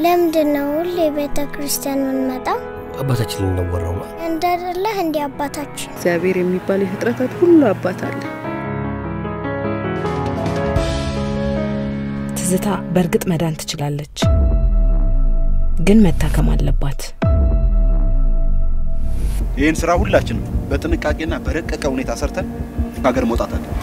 ለምንድን ነው ሁሌ ቤተ ክርስቲያን የምንመጣው? አባታችን ልንወራው ነው። እንዳደለህ እንዲህ አባታችን እግዚአብሔር የሚባል የፍጥረታት ሁሉ አባት አለ። ትዝታ በእርግጥ መዳን ትችላለች፣ ግን መታከም አለባት። ይህን ስራ ሁላችንም በጥንቃቄና በረቀቀ ሁኔታ ሰርተን ከሀገር መውጣት አለ።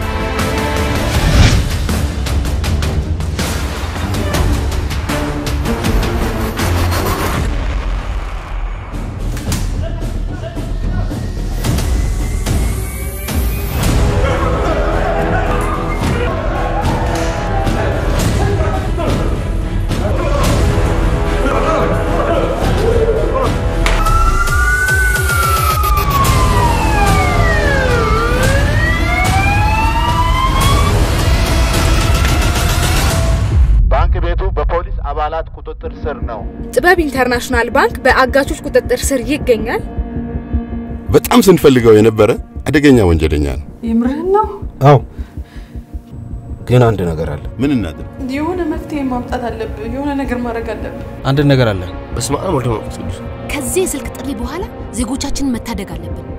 ባንክ ቤቱ በፖሊስ አባላት ቁጥጥር ስር ነው። ጥበብ ኢንተርናሽናል ባንክ በአጋቾች ቁጥጥር ስር ይገኛል። በጣም ስንፈልገው የነበረ አደገኛ ወንጀለኛ ነው። የምርህን ነው? አዎ፣ ግን አንድ ነገር አለ። ምን እናድርግ? የሆነ መፍትሄ ማምጣት አለብህ። የሆነ ነገር ማድረግ አለብህ። አንድ ነገር አለ። በስመ አብ ወወልድ ወመንፈስ ቅዱስ። ከዚህ የስልክ ጥሪ በኋላ ዜጎቻችንን መታደግ አለብን።